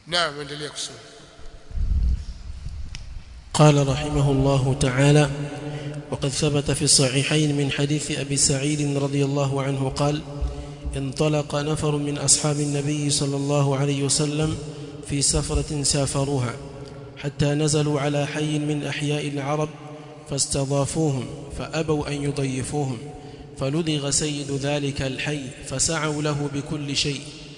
naam endelea kusoma قال رحمه الله تعالى وقد ثبت في الصحيحين من حديث أبي سعيد رضي الله عنه قال انطلق نفر من أصحاب النبي صلى الله عليه وسلم في سفرة سافروها حتى نزلوا على حي من أحياء العرب فاستضافوهم فأبوا أن يضيفوهم فلدغ سيد ذلك الحي فسعوا له بكل شيء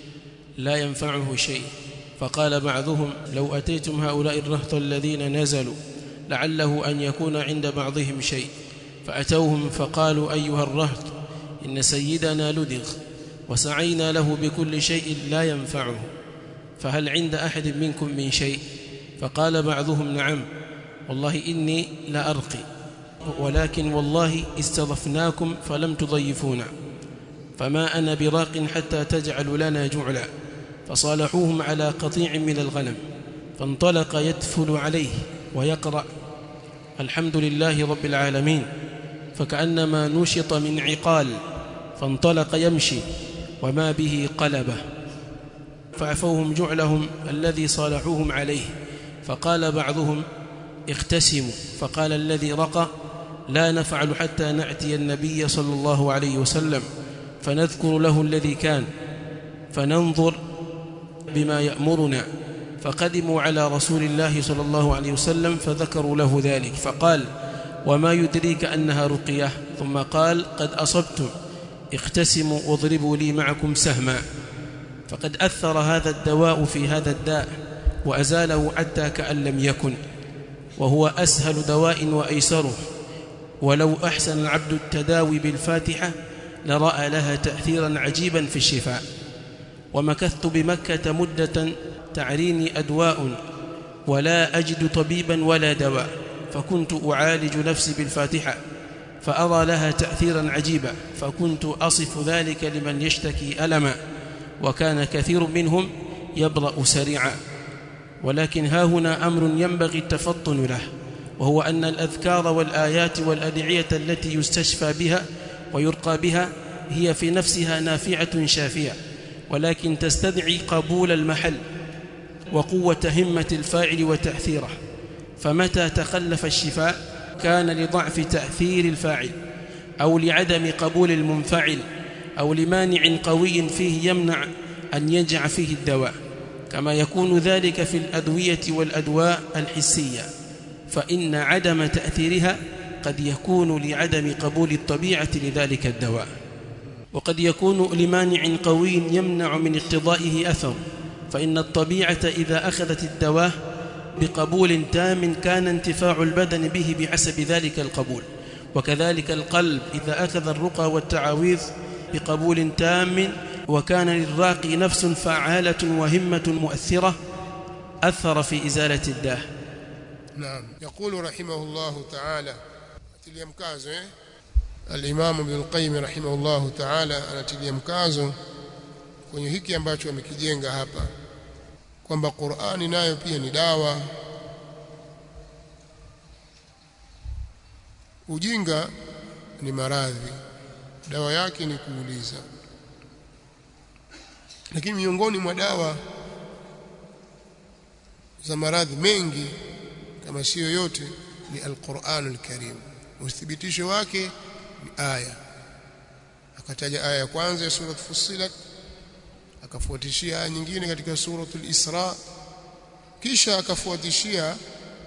لا ينفعه شيء فقال بعضهم لو أتيتم هؤلاء الرهط الذين نزلوا لعله أن يكون عند بعضهم شيء فأتوهم فقالوا أيها الرهط إن سيدنا لدغ وسعينا له بكل شيء لا ينفعه فهل عند أحد منكم من شيء فقال بعضهم نعم والله إني لأرقي ولكن والله استضفناكم فلم تضيفونا فما أنا براق حتى تجعل لنا جعلا فصالحوهم على قطيع من الغنم فانطلق يدفل عليه ويقرأ الحمد لله رب العالمين فكأنما نشط من عقال فانطلق يمشي وما به قلبه فعفوهم جعلهم الذي صالحوهم عليه فقال بعضهم اختسموا فقال الذي رقى لا نفعل حتى نأتي النبي صلى الله عليه وسلم فنذكر له الذي كان فننظر بما يأمرنا فقدموا على رسول الله صلى الله عليه وسلم فذكروا له ذلك فقال وما يدريك أنها رقية ثم قال قد أصبتم اختسموا واضربوا لي معكم سهما فقد أثر هذا الدواء في هذا الداء وأزاله حتى كأن لم يكن وهو أسهل دواء وأيسره ولو أحسن العبد التداوي بالفاتحة لرأى لها تأثيرا عجيبا في الشفاء ومكثت بمكة مدة تعريني أدواء ولا أجد طبيبا ولا دواء فكنت أعالج نفسي بالفاتحة فأرى لها تأثيرا عجيبا فكنت أصف ذلك لمن يشتكي ألما وكان كثير منهم يبرأ سريعا ولكن ها هنا أمر ينبغي التفطن له وهو أن الأذكار والآيات والأدعية التي يستشفى بها ويرقى بها هي في نفسها نافعة شافية ولكن تستدعي قبول المحل وقوة همة الفاعل وتأثيره فمتى تخلف الشفاء كان لضعف تأثير الفاعل أو لعدم قبول المنفعل أو لمانع قوي فيه يمنع أن ينجع فيه الدواء كما يكون ذلك في الأدوية والأدواء الحسية فإن عدم تأثيرها قد يكون لعدم قبول الطبيعة لذلك الدواء وقد يكون لمانع قوي يمنع من اقتضائه أثر فإن الطبيعة إذا أخذت الدواء بقبول تام كان انتفاع البدن به بحسب ذلك القبول وكذلك القلب إذا أخذ الرقى والتعاويذ بقبول تام وكان للراقي نفس فعالة وهمة مؤثرة أثر في إزالة الداء نعم يقول رحمه الله تعالى atilia mkazo eh al-Imam Ibn al-Qayyim rahimahullah ta'ala anatilia mkazo kwenye hiki ambacho amekijenga hapa kwamba Qur'ani nayo pia ni dawa ujinga ni maradhi dawa yake ni kuuliza lakini miongoni mwa dawa za maradhi mengi kama sio yote ni al-Qur'an al-Karim uthibitisho wake ni aya akataja aya ya kwanza ya sura Fussilat akafuatishia aya nyingine katika suratul Isra kisha akafuatishia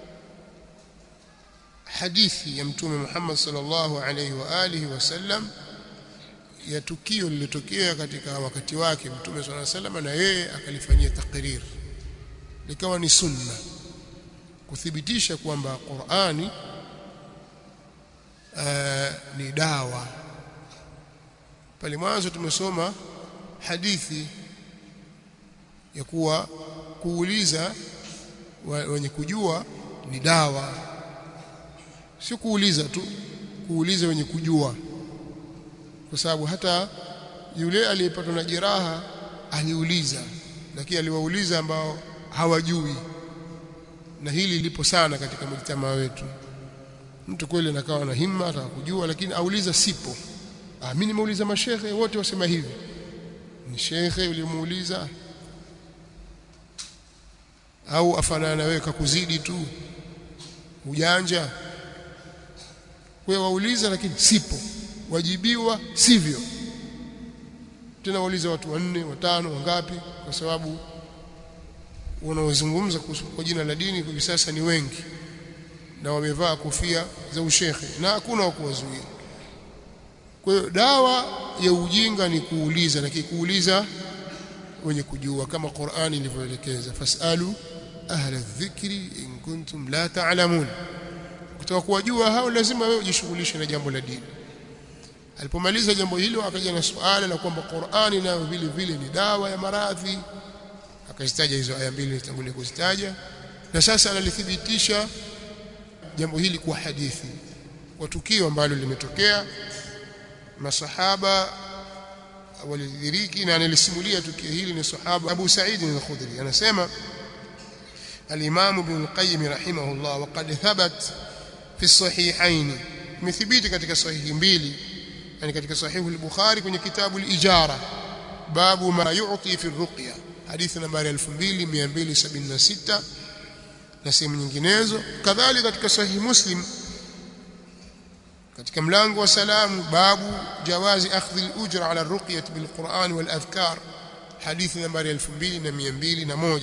hadithi ya mtume Muhammad sallallahu alaihi wa alihi wasallam ya tukio lililotokea katika wakati wake mtume sallallahu alaihi wasallam na yeye akalifanyia takrir likawa ni sunna kuthibitisha kwamba Qur'ani uh, ni dawa pale mwanzo tumesoma hadithi ya kuwa kuuliza wenye kujua ni dawa si kuuliza tu kuuliza wenye kujua kwa sababu hata yule aliyepatwa na jeraha aliuliza lakini aliwauliza ambao hawajui na hili lipo sana katika mjitamaa wetu mtu kweli anakawa na himma ataka kujua lakini auliza sipo ah mimi nimeuliza mashehe wote wasema hivi ni shekhe ulimuuliza au afanana wewe kakuzidi tu ujanja wewe wauliza lakini sipo wajibiwa sivyo tena wauliza watu wanne watano wangapi kwa sababu wanaozungumza kwa jina la dini hivi sasa ni wengi na wamevaa kofia za ushekhe na hakuna wa kuwazuia kwa hiyo dawa ya ujinga ni kuuliza lakini kuuliza wenye kujua kama Qur'ani ilivyoelekeza fasalu ahla dhikri in kuntum la ta'lamun kutaka kuwajua hao lazima wewe ujishughulishe na jambo la dini alipomaliza jambo hilo akaja na suala la kwamba Qur'ani nayo vile vile ni dawa ya maradhi akazitaja hizo aya mbili nitangulia kuzitaja na sasa analithibitisha jambo hili kwa hadithi kwa tukio ambalo limetokea masahaba walidhiriki na analisimulia tukio hili ni sahaba Abu Sa'id al-Khudri anasema al-Imam Ibn al-Qayyim rahimahullah waqad thabat fi sahihayn imethibiti katika sahihi mbili yani katika sahihu al-Bukhari kwenye kitabu al-Ijara babu ma yu'ti fi ar-ruqya hadithi nambari 2276 na sehemu nyinginezo kadhalika katika sahihi Muslim katika mlango wa salamu babu jawazi akhdhi al-ujra ala ar-ruqyah bil-Qur'an wal-adhkar hadithi nambari 2201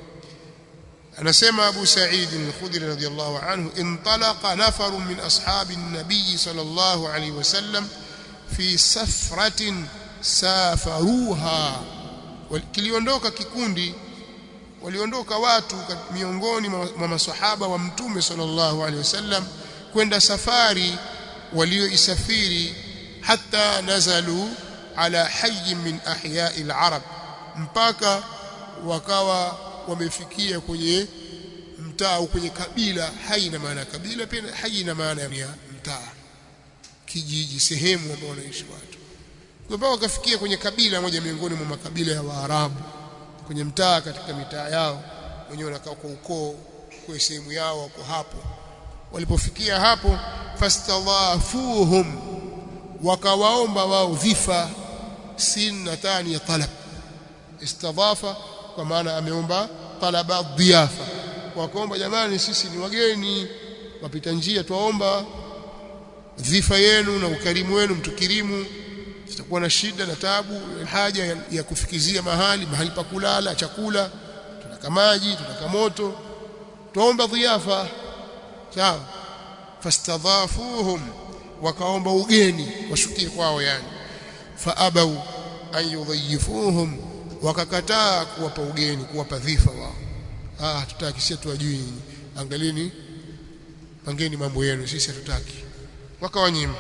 anasema Abu Sa'id al-Khudri radiyallahu anhu intalaqa nafarun min ashabi an-nabiy sallallahu alayhi wasallam fi safratin safaruha kiliondoka kikundi waliondoka watu miongoni mwa maswahaba wa mtume sallallahu alaihi wasallam kwenda safari walioisafiri hata nazalu ala hayy min ahya'i al-arab mpaka wakawa wamefikia kwenye mtaa au kwenye kabila hai na maana kabila pia hai na maana ya mtaa kijiji sehemu ambayo wanaishi watu mpaka wakafikia kwenye kabila moja miongoni mwa makabila ya Waarabu kwenye mtaa katika mitaa yao wenyewe wanakaa kwa ukoo kwa sehemu yao wako hapo walipofikia hapo fastadhafuhum wakawaomba wao dhifa sinatani ya talab istadhafa kwa maana ameomba talaba dhiafa wakaomba jamani sisi ni wageni wapita njia twaomba dhifa yenu na ukarimu wenu mtukirimu tutakuwa na shida na tabu haja ya, ya kufikizia mahali mahali pa kulala chakula tunaka maji tunaka moto tuomba dhiafa sawa fastadhafuhum wakaomba ugeni washukie kwao yani faabau an yudhayifuhum wakakataa kuwapa ugeni kuwapa dhifa wao ah tutaki sisi tuwajui nyinyi angalini pangeni mambo yenu sisi hatutaki wakawanyima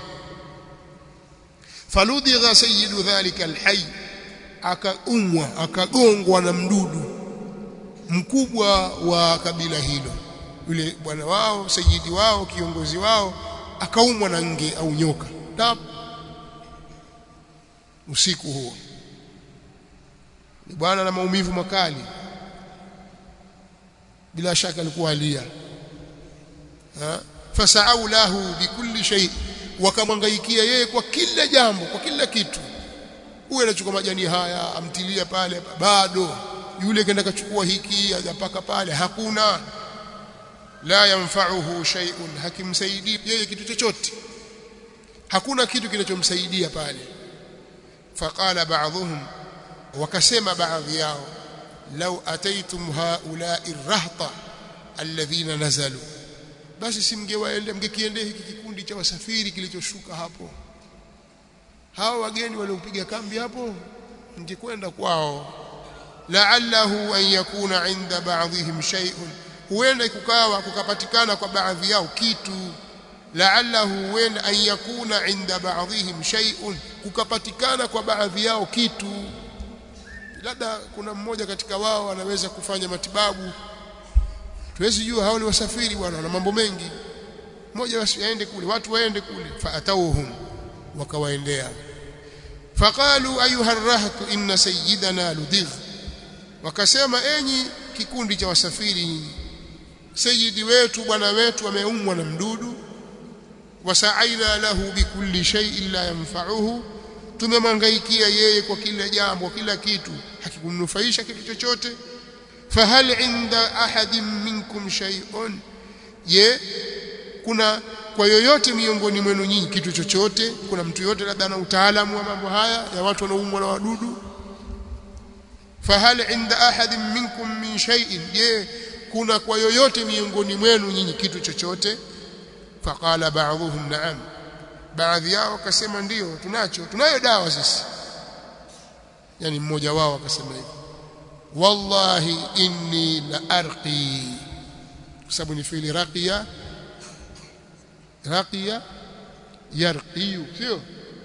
faludhigha sayyidu dhalika alhayy akaumwa akagongwa na mdudu mkubwa wa kabila hilo yule bwana wao sayidi wao kiongozi wao akaumwa na nge au nyoka tap usiku huo ni bwana na maumivu makali bila shaka alikuwa alia fasau lahu bikulli shay wakamwangaikia yeye kwa kila jambo kwa kila kitu huyu anachukua majani haya amtilia pale bado yule kenda kachukua hiki hajapaka pale hakuna la yanfa'uhu shay'un hakimsaidii yeye kitu chochote hakuna kitu kinachomsaidia pale faqala ba'dhum wakasema baadhi yao law ataitum haula'i rahta alladhina nazalu basi simngewaende mngekiendea hiki kikundi cha wasafiri kilichoshuka hapo hawa wageni waliopiga kambi hapo mngekwenda kwao la'allahu an yakuna 'inda ba'dihim shay'un huenda kukawa kukapatikana kwa baadhi yao kitu la'allahu huenda an yakuna 'inda ba'dihim shay'un kukapatikana kwa baadhi yao kitu labda kuna mmoja katika wao anaweza kufanya matibabu tuwezi jua hao ni wasafiri bwana na mambo mengi mmoja basi aende kule watu waende kule faatauhum wakawaendea faqalu ayuha arrahtu inna sayyidana ludigh wakasema enyi kikundi cha wasafiri sayyidi wetu bwana wetu ameumwa na mdudu wasaaina lahu bikulli shay'in la yanfa'uhu tumemangaikia yeye kwa kila jambo kila kitu hakikumnufaisha kitu chochote fahal inda ahadin minkum shay'un ye kuna kwa yoyote miongoni mwenu nyinyi kitu chochote kuna mtu yote labda ana utaalamu wa mambo haya ya watu wanaoumwa na wadudu fahal inda ahadin minkum min shay'in je kuna kwa yoyote miongoni mwenu nyinyi kitu chochote faqala ba'dhuhum na'am baadhi yao wakasema ndio tunacho tunayo dawa sisi yani mmoja wao akasema hivyo wallahi inni la arqi kwa sababu ni fiili raqiya raqiya yarqiyu sio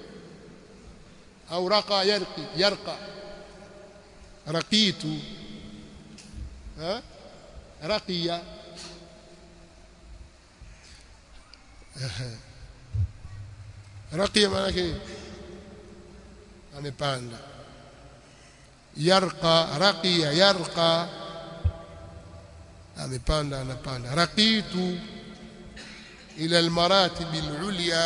au raqa yarqi yarqa raqitu ha raqiya raqiya maana yake amepanda yarqa raqiya yarqa amepanda anapanda raqitu ila almaratib alulya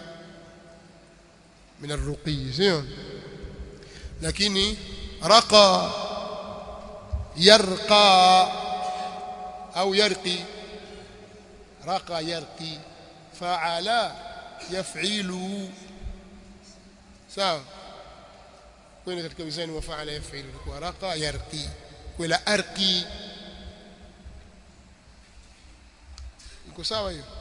min arruqi sio lakini raqa yarqa au yarqi raqa yarqi fa'ala yaf'ilu sawa kwenda katika mizani wa fa'ala yaf'ilu kwa raqa yarqi kwa arqi iko sawa hiyo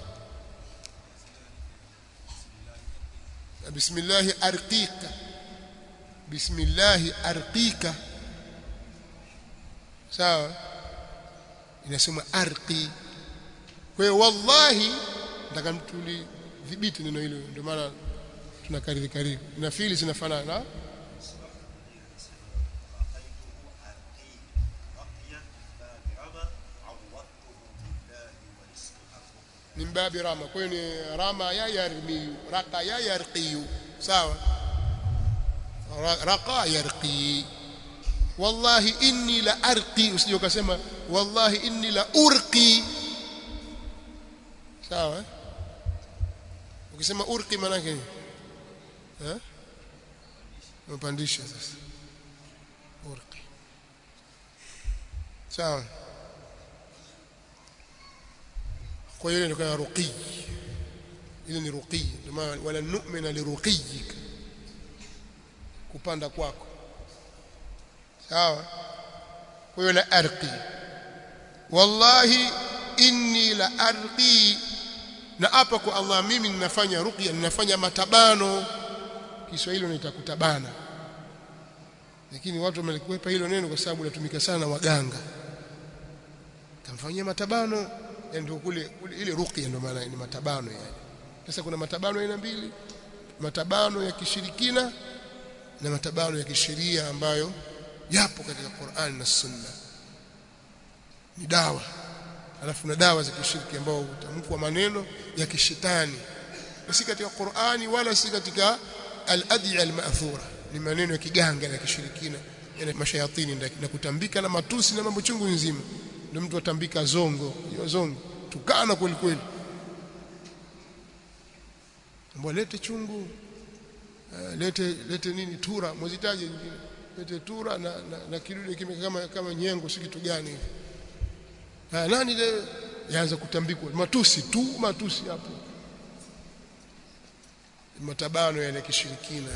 bismillah arqika bismillah arqika sawa inasema arqi kwa hiyo wallahi nataka mtuli dhibiti neno hilo ndio maana tunakariri karibu na fili zinafanana min babi rama kwa hiyo ni rama ya yarmi raqa ya yarqi sawa raqa yarqi wallahi inni la arqi usije ukasema wallahi inni la urqi sawa ukisema urqi maana yake eh mpandisha sasa urqi sawa kwa hiyo ndio ruqi ile ni ruqi ndio wala nu'mina liruqiyik kupanda kwako sawa kwa hiyo la arqi wallahi inni la arqi na hapa kwa Allah mimi ninafanya ruqya ninafanya matabano Kiswahili unaita kutabana lakini watu wamelikwepa hilo neno kwa sababu linatumika sana waganga kamfanyia matabano ndio kule ile ruqya ndio maana ni matabano yani sasa kuna matabano aina mbili matabano ya kishirikina na matabano ya kisheria ambayo yapo katika Qur'an na Sunna ni dawa alafu na dawa za kishiriki ambao utamkwa maneno ya kishetani si katika Qur'ani wala si katika al-ad'iya al-ma'thura ni maneno ya kiganga na kishirikina yana mashayatini na kutambika na matusi na mambo chungu nzima ndio mtu atambika zongo hiyo zongo tukana kweli kweli mbona lete chungu uh, lete lete nini tura mwezitaje nyingine lete tura na, na, na kidude kime kama kama nyengo si kitu gani hivi ha, nani le yaanza kutambikwa matusi tu matusi hapo matabano yale kishirikina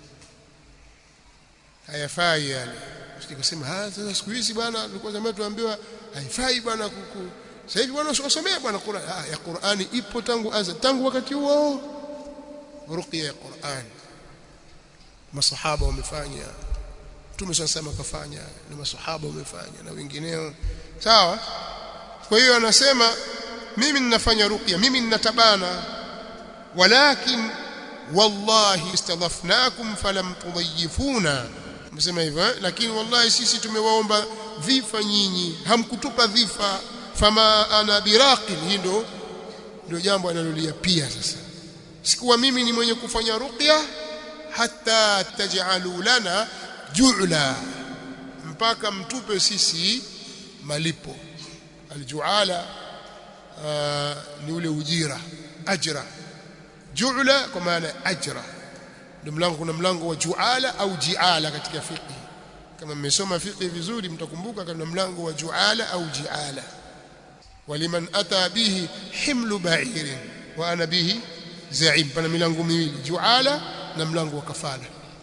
hayafai yale usikusema ah sasa siku hizi bwana tulikuwa zamani tuambiwa haifai bwana kuku sasa hivi bwana usomee bwana Qur'an ah ya Qur'ani ipo tangu aza tangu wakati huo ruqya ya Qur'an masahaba wamefanya Mtume sasa kafanya na masahaba wamefanya na wengineo sawa kwa hiyo anasema mimi ninafanya ruqya mimi ninatabana walakin wallahi istadhafnakum falam tudhayifuna msema hivyo lakini wallahi sisi tumewaomba dhifa nyinyi hamkutupa dhifa fama ana biraqin hii ndo ndio jambo analolia pia sasa sikuwa mimi ni mwenye kufanya ruqya hata taj'alu lana ju'la mpaka mtupe sisi malipo aljuala ni ule ujira ajra ju'la kwa maana ajra ndio mlango kuna mlango wa juala au jiala katika fiqh kama mmesoma fiqh vizuri mtakumbuka kana mlango wa juala au jiala waliman ata bihi himlu ba'irin wa ana bihi za'im pana milango miwili juala na mlango wa kafala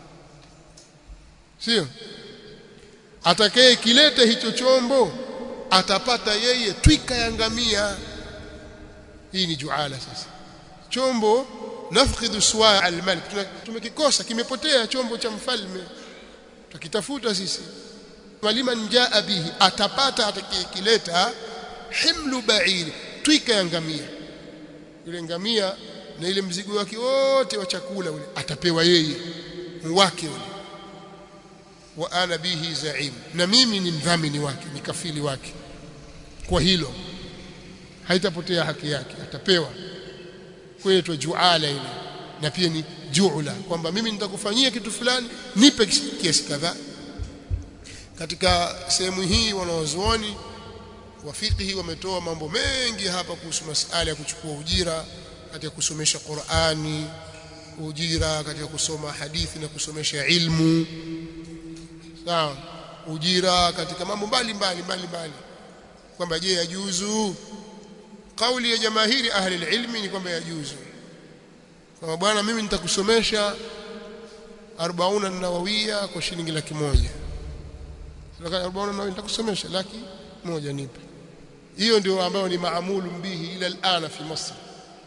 sio atakaye kileta hicho chombo atapata yeye twika ya ngamia hii ni juala sasa chombo nafqidu suwa al-malik tumekikosa kimepotea chombo cha mfalme tukitafuta sisi waliman jaa bihi atapata atakayekileta himlu ba'ir twika ya ngamia yule ngamia na ile mzigo wake wote wa chakula ule atapewa yeye wake ule wa ana bihi zaim na mimi ni mdhamini wake ni kafili wake kwa hilo haitapotea haki yake atapewa kwetu juala ile na pia ni juula kwamba mimi nitakufanyia kitu fulani nipe kiasi kadhaa katika sehemu hii wanawazuoni wa fiqhi wametoa mambo mengi hapa kuhusu masala ya kuchukua ujira katika kusomesha Qur'ani ujira katika kusoma hadithi na kusomesha ilmu sawa ujira katika mambo mbalimbali mbalimbali kwamba je yajuzu kauli ya jamahiri ahli ilmi ni kwamba yajuzu kwamba bwana mimi nitakusomesha 40 nawawia kwa shilingi laki moja sasa 40 nawawia nitakusomesha laki moja nipe hiyo ndio ambayo ni maamulu bihi ila alana fi Misri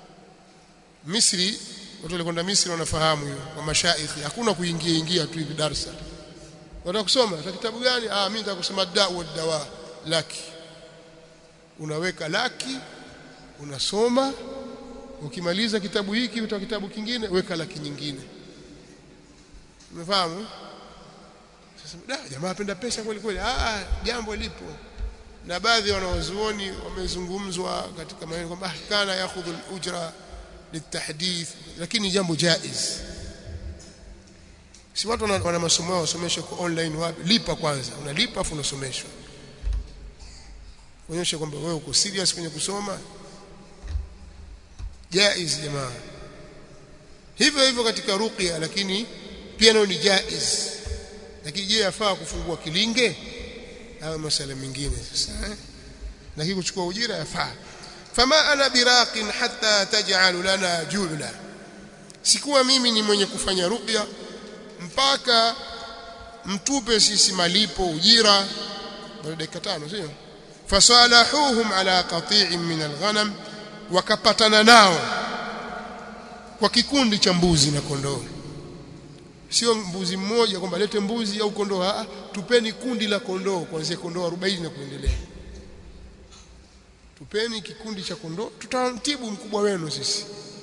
Misri watu walikwenda Misri wanafahamu hiyo kwa mashaikhi hakuna kuingia ingia tu hivi darasa Unataka kusoma ta kitabu gani? Ah mimi nataka kusoma dawa dawa laki. Unaweka laki, unasoma, ukimaliza kitabu hiki utoa kitabu kingine, weka laki nyingine. Umefahamu? Sasa da jamaa apenda pesa kweli kweli. Ah jambo lipo. Na baadhi ya wanawazuoni wamezungumzwa katika maneno kwamba kana yakhudhu al-ujra litahdith lakini jambo jaiz si watu wana, wana masomo yao wasomeshwe kwa online wapi lipa kwanza unalipa afu unasomeshwa kuonyesha kwamba wewe uko serious kwenye kusoma jaiz jamaa hivyo hivyo katika ruqya lakini pia nayo ni jaiz lakini je yafaa kufungua kilinge au masala mengine sasa eh? lakini kuchukua ujira yafaa fama ana biraqin hatta taj'al lana ju'la sikuwa mimi ni mwenye kufanya ruqya mpaka mtupe sisi malipo ujira baada dakika tano sio fasalahuhum ala qati'in min alghanam wakapatana nao kwa kikundi cha mbuzi na kondoo sio mbuzi mmoja kwamba lete mbuzi au kondoo a tupeni kundi la kondoo kuanzia kondoo 40 na kuendelea tupeni kikundi cha kondoo tutamtibu mkubwa wenu sisi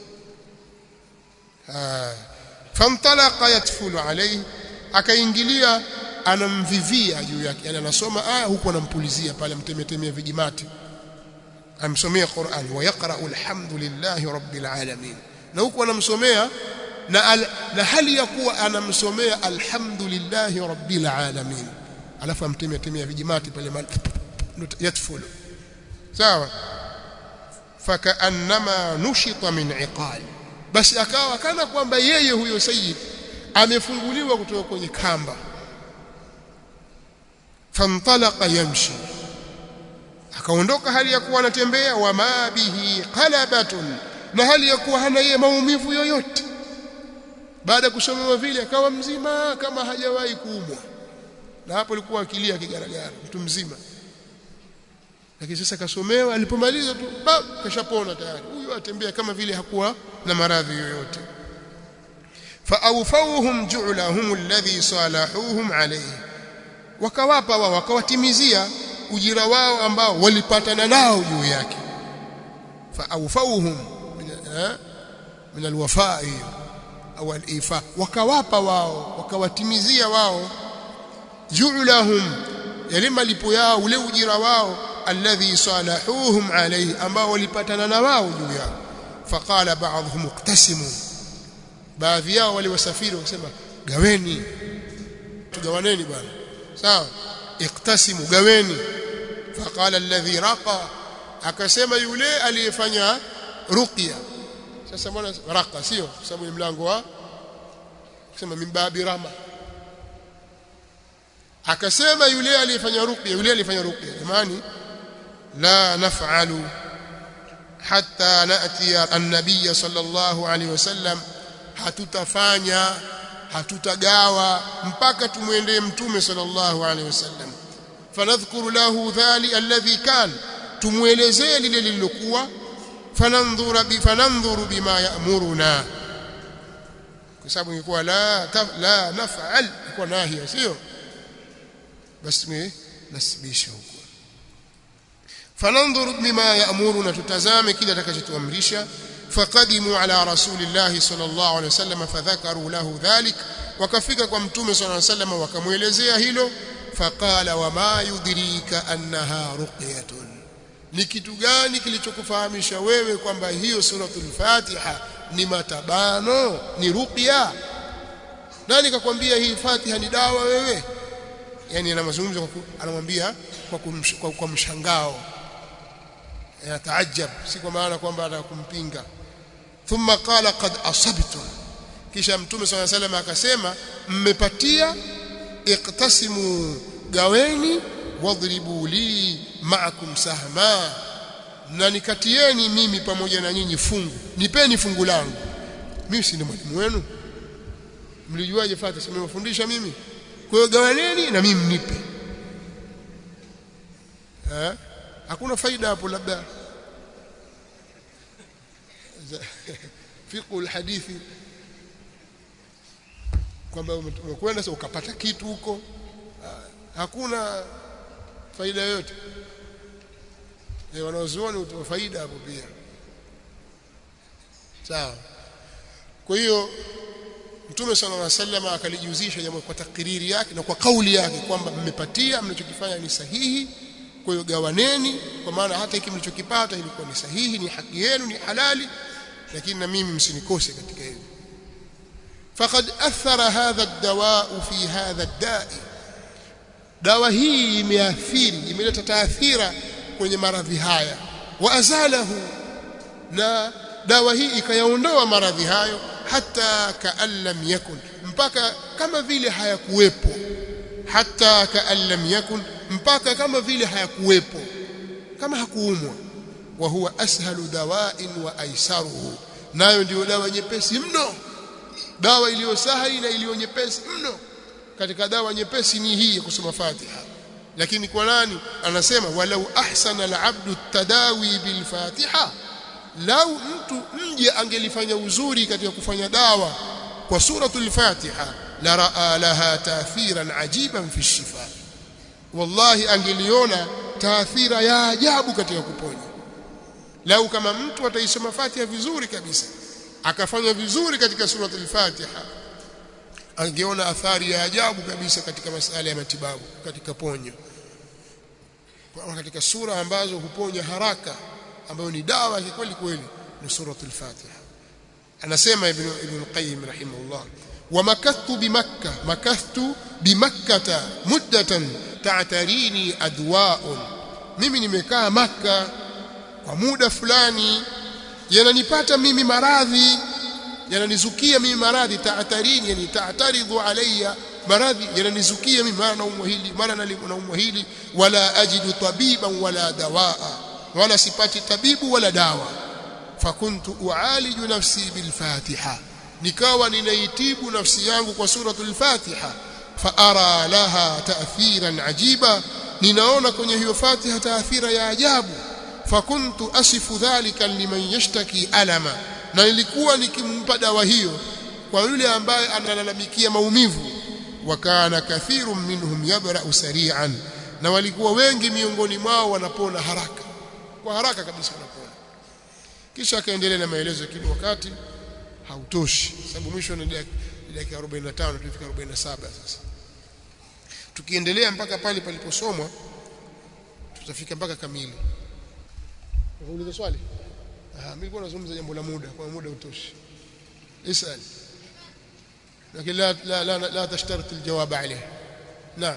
ah famtalaqa yatfulu alayhi akaingilia anamvivia juu yake yani anasoma aya huku anampulizia pale mtemetemea vijimati amsomea Qur'an wa yaqra alhamdulillahi rabbil alamin na huku anamsomea na, al, na hali ya kuwa anamsomea alhamdulillahi rabbil alamin alafu amtemetemea vijimati pale yatfulu sawa fakaannama nushita min iqali basi akawa kana kwamba yeye huyo sayyid amefunguliwa kutoka kwenye kamba fantalaqa yamshi akaondoka hali ya kuwa anatembea wa ma bihi qalabatun na hali ya kuwa hana yeye maumivu yoyote baada ya kusomewa vile akawa mzima kama hajawahi kuumwa na hapo alikuwa akilia kigaragara mtu mzima lakini sasa kasomewa alipomaliza tu kashapona tayari huyu atembea kama vile hakuwa na maradhi yoyote faawfawhum ju'lahum alladhi salahuhum alayhi wakawapa wao wakawatimizia ujira wao ambao walipatana nao juu yake faawfawhum min alwafa au alifa wakawapa wao wakawatimizia wao ju'lahum yale malipo yao ule ujira wao alladhi salahuhum alayhi ambao walipatana na wao juu yao faqala ba'dhum iqtasimu baadhi yao wale wasafiri wakasema gaweni tugawaneni bwana sawa iqtasimu gaweni faqala alladhi raqa akasema yule aliyefanya ruqya sasa bwana raqa sio sababu ni mlango wa kusema mimbabi rama akasema yule aliyefanya ruqya yule aliyefanya ruqya jamani la naf'alu hatta nati an-nabiy sallallahu alaihi wasallam hatutafanya hatutagawa mpaka tumwendee mtume sallallahu alaihi wasallam fanadhkuru lahu dhali alladhi kan tumuelezee lile lililokuwa fanandhura bi fanandhuru bima ya'muruna kwa sababu ingekuwa la taf, la naf'al ilikuwa nahia sio basi me nasibisha huko fanandhuru bima ya'muruna tutazame kile atakachotuamrisha faqadimu ala rasulillahi sallallahu alaihi wasallam fadhakaru lahu dhalik wakafika kwa mtume sallallahu alaihi wasallam wakamuelezea hilo faqala wama yudrika annaha ruqyatun ni kitu gani kilichokufahamisha wewe kwamba hiyo suratul fatiha ni matabano ni ruqya nani kakwambia hii fatiha ni dawa wewe yani anamzungumza anamwambia kwa, kwa, kwa mshangao yataajab si kwa maana kwamba atakumpinga thumma qala qad asabtum kisha mtume swalla salam akasema mmepatia iqtasimu gaweni wadribu li ma'akum sahma na nikatieni mimi pamoja na nyinyi fungu nipeni fungu langu mimi si ni mwalimu wenu mlijuaje fatiha simewafundisha mimi kwa hiyo gawaneni na mimi mnipe eh hakuna faida hapo labda fiqhu alhadithi kwamba umekwenda sasa ukapata kitu huko hakuna faida yoyote e, wanaozuoni utoa faida hapo pia sawa kwa hiyo Mtume صلى الله عليه وسلم akalijuzisha jambo kwa takriri yake na kwa kauli yake kwamba mmepatia mnachokifanya ni sahihi kwa hiyo gawaneni kwa maana hata hiki mlichokipata ilikuwa ni sahihi ni haki yenu ni halali lakini na mimi msinikose katika hili faqad athara hadha ad-dawa fi hadha ad-da'i dawa hii imeathiri imeleta taathira kwenye maradhi haya wa azalahu na dawa hii ikayaondoa maradhi hayo hata kaan lam yakun mpaka kama vile hayakuwepo hata kaan lam yakun mpaka kama vile hayakuwepo kama hakuumwa wa huwa ashalu dawain wa aisaruhu nayo ndio dawa nyepesi mno dawa iliyo sahali na iliyo nyepesi mno katika dawa nyepesi ni hii ya kusoma Fatiha lakini kwa nani anasema walau ahsana al-abdu tadawi bil Fatiha lau mtu mje angelifanya uzuri katika kufanya dawa kwa suratul Fatiha la raa laha taathiran ajiban fi shifa wallahi angeliona taathira ya ajabu katika kuponya lau kama mtu ataisoma Fatiha vizuri kabisa akafanya vizuri katika suratul Fatiha angeona athari ya ajabu kabisa katika masala ya matibabu katika ponyo kwa katika sura ambazo huponya haraka ambayo ni dawa ya kweli kweli ni suratul Fatiha anasema ibn ibn qayyim rahimahullah wa makathtu bimakka makathtu bimakkata muddatan ta'tarini adwa'un mimi nimekaa makka kwa muda fulani yananipata mimi maradhi yananizukia mimi maradhi taatarini yani taataridhu alayya maradhi yananizukia mimi mara naumwa hili mara naumwa hili wala ajidu tabiban wala dawaa wala sipati tabibu wala dawa fakuntu ualiju nafsi bilfatiha nikawa ninaitibu nafsi yangu kwa suratul fatiha faara laha taathiran ajiba ninaona kwenye hiyo fatiha taathira ya ajabu fakuntu asifu dhalika liman yashtaki alama na nilikuwa nikimpa dawa hiyo kwa yule ambaye analalamikia maumivu wakana kathirun minhum yabra'u sari'an na walikuwa wengi miongoni mwao wanapona haraka kwa haraka kabisa wanapona kisha akaendelea na maelezo kile wakati hautoshi sababu mwisho ni dakika 45 tulifika 47 sasa tukiendelea mpaka pale paliposomwa tutafika mpaka kamili Unauliza swali? Ah, mimi nilikuwa nazungumza jambo la muda, kwa muda utoshi. Isal. Lakini la la la, la tashtarit aljawab alayh. Naam.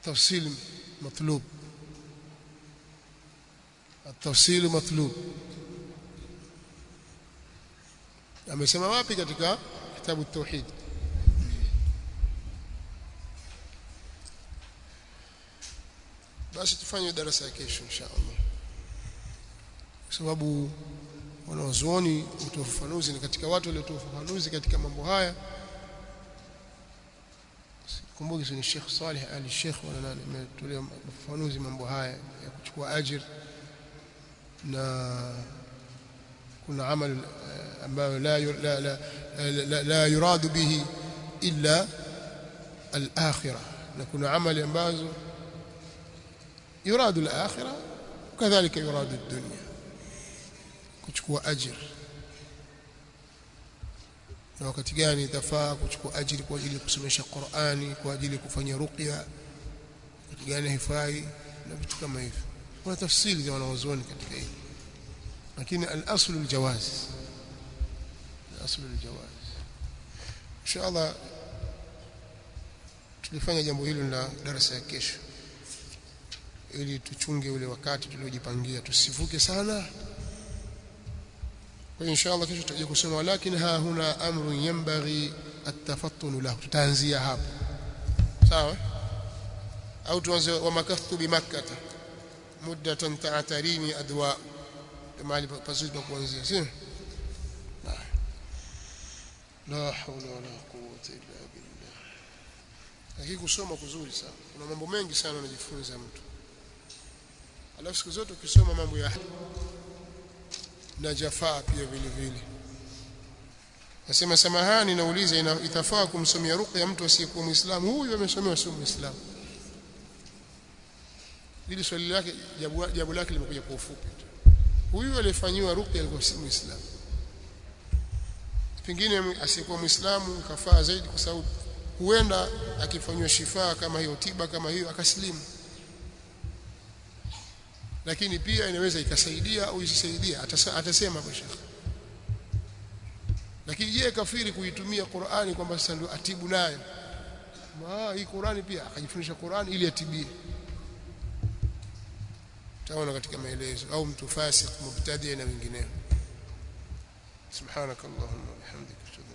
التفصيل مطلوب التفصيل مطلوب amesema wapi katika kitabu tauhid basi tufanye darasa ya kesho inshallah kwa sababu wanaozuoni utoa ufafanuzi ni katika watu waliotoa ufafanuzi katika mambo haya kumbuki ni Sheikh Saleh Ali Sheikh wala nani ametolea ufafanuzi mambo haya ya kuchukua ajir na kuna amal ambayo la la la, la, la yuradu bihi illa al-akhirah na kuna amali ambazo yuradu al-akhirah kadhalika yuradu ad-dunya kuchukua ajir na wakati gani itafaa kuchukua ajiri kwa ajili ya kusomesha Qur'ani kwa ajili ya kufanya ruqya wakati gani haifai na vitu kama hivyo kuna tafsiri za wanaozuoni katika hili lakini al-aslu al-jawaz al-aslu al-jawaz inshallah tulifanya jambo hilo la darasa ya kesho ili tuchunge ule wakati tuliojipangia tusivuke sana kwa inshallah kesho tutaje kusema walakin ha huna amru yanbaghi at-tafattun lahu tutaanzia hapo sawa au tuanze wa makathtu bi makkah muddatan ta'tarini adwa mahali pazuri pa kuanzia sio la hawla wala quwwata illa billah lakini kusoma kuzuri sana kuna mambo mengi sana anajifunza mtu alafu siku zote ukisoma mambo ya na jafaa pia vile vile nasema samahani nauliza itafaa kumsomea ruqya mtu asiyekuwa muislamu huyu amesomewa sio muislamu hili swali lake jabu, jabu lake limekuja kwa ufupi huyu aliyefanyiwa ruqya alikuwa si muislamu pengine asiyekuwa muislamu kafaa zaidi kwa sababu huenda akifanywa shifaa kama hiyo tiba kama hiyo akasilimu lakini pia inaweza ikasaidia au isisaidia atasema kwa shekhi lakini je kafiri kuitumia Qur'ani kwamba sasa ndio atibu nayo ah hii Qur'ani pia akajifundisha Qur'ani ili atibie taona katika maelezo au mtu fasik mubtadi na wengineo subhanakallahumma wa bihamdika